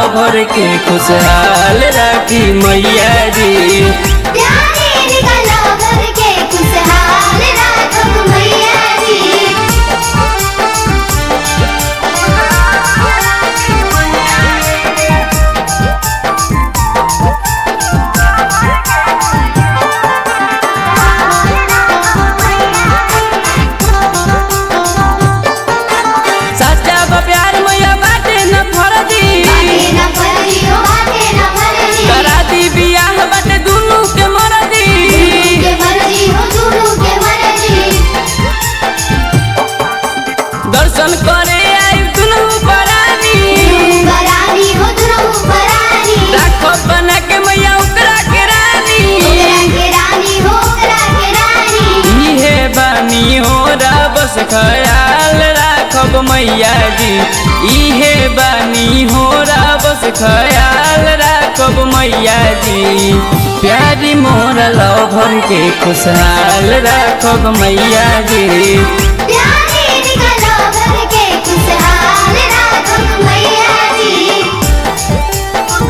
भर के खुशहाल राखी मैया जी प्यारे निकलो घर के खुशहाल राखब मैया जी सच्चा बा प्यार मैया बाटे न फरदी बाटे न फरजी हो बाटे न फरजी करा दी बियाह बाटे दुनू के मरदी के मरजी हो दुनू के मरजी दर्शन करे आई दुनू परानी बरानी हो दुनू बरानी राखो बना के मैया ओकरा के रानी ओकरा के रानी हो ओकरा के रानी इहे बानी हो रा बस ख्याल राखब मैया जी इहे बानी हो रा बस ख्याल राखब मैया जी प्यारी मोर लव भर के खुशहाल राखब मैया जी प्यारे निकलो घर के खुशहाल राखब मैया जी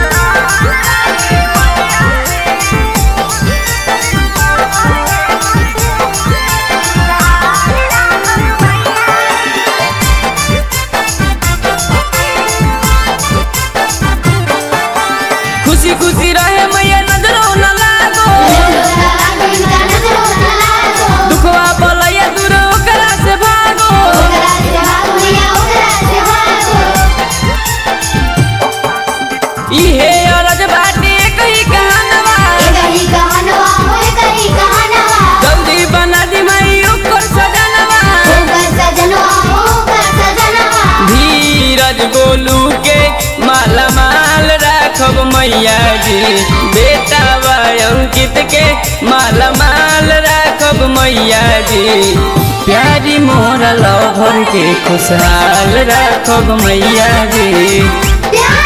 खुशी खुशी रहे मैया नजरो न लागो दुखवा बोलैया दूर ओकरा से भागो इहे अरज बाटे कही कहानवा जल्दी बना दी मई ओकर सजनवा धीरज गोलू के माला माल राखब मैया जी बेटा बा अंकित के माला माल राखब मैया जी प्यारी मोर लव भर के खुशहाल राखब मैया जी प्यार